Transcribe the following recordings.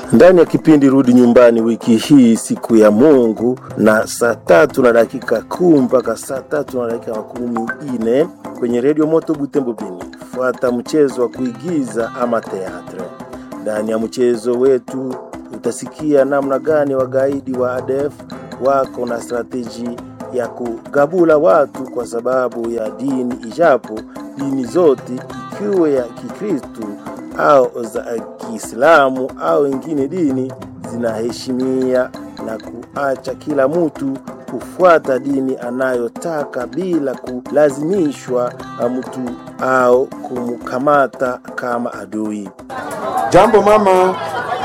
ndani ya kipindi Rudi Nyumbani wiki hii, siku ya Mungu, na saa tatu na dakika kumi mpaka saa tatu na dakika makumi ine kwenye redio Moto Butembo Bini. Fuata mchezo wa kuigiza ama teatre. Ndani ya mchezo wetu utasikia namna gani wagaidi wa ADF wako na strateji ya kugabula watu kwa sababu ya dini, ijapo dini zote ikiwe ya Kikristu au za Kiislamu au ingine dini zinaheshimia na kuacha kila mtu kufuata dini anayotaka bila kulazimishwa na mtu au kumkamata kama adui. Jambo mama.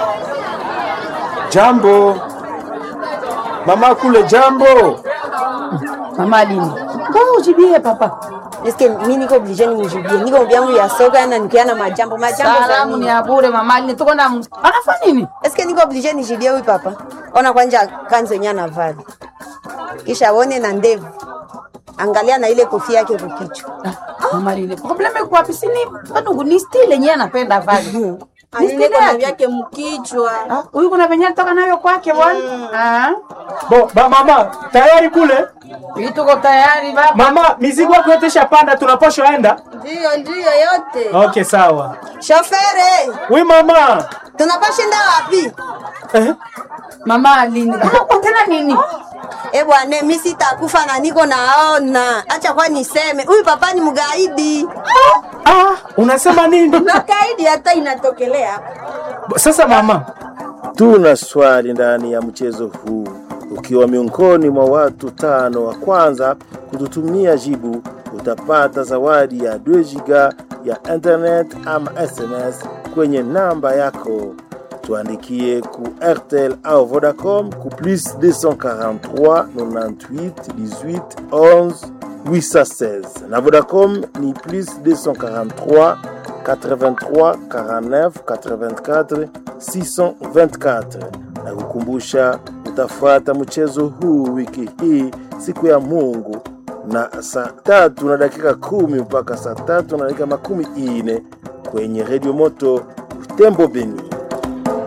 Jambo mama kule, jambo Mama Lini. Mbona ujibie papa? Eske mi niko oblige nimjibie, niko vyangu ya soka na nikiana majambo majambo za Salamu nini? ni ya bure Mama Lini. Tuko na anafanya nini? Eske niko oblige nijibie huyu papa? Ona kwanja kanzo yenye anavaa, kisha one na ndevu, angalia na ile kofia yake kukichwa. Mama Lini. Probleme kwa wapi? Sini bado ni style yenyewe anapenda vale. Ni style Anene na yake. vyake mkichwa. Ah, Huyu kuna venye toka nayo kwake bwana. Ah. bo ba, mama tayari kule Hii tuko tayari baba. mama, mizigo yako yote shapanda, tunaposha enda. Ndio ndio yote. Okay, sawa. Shofere, Wi mama tunapashinda wapi? eh? Mama Lini. Kama kwa tena nini? Eh bwana, mi sitakufa na niko naona. Acha kwa niseme, huyu papa ni mgaidi. Ah, unasema nini Na kaidi hata inatokelea. sasa mama? Tuna swali ndani ya mchezo huu. Ukiwa miongoni mwa watu tano wa kwanza kututumia jibu, utapata zawadi ya 2 giga ya internet ama SMS kwenye namba yako. Tuandikie ku RTL au Vodacom ku plus 243 98 18 11 816 na Vodacom ni plus 243 83 49 84 624 na kukumbusha utafuata mchezo huu wiki hii siku ya Mungu na saa tatu na dakika kumi mpaka saa tatu na dakika makumi ine kwenye redio moto Tembo Beni.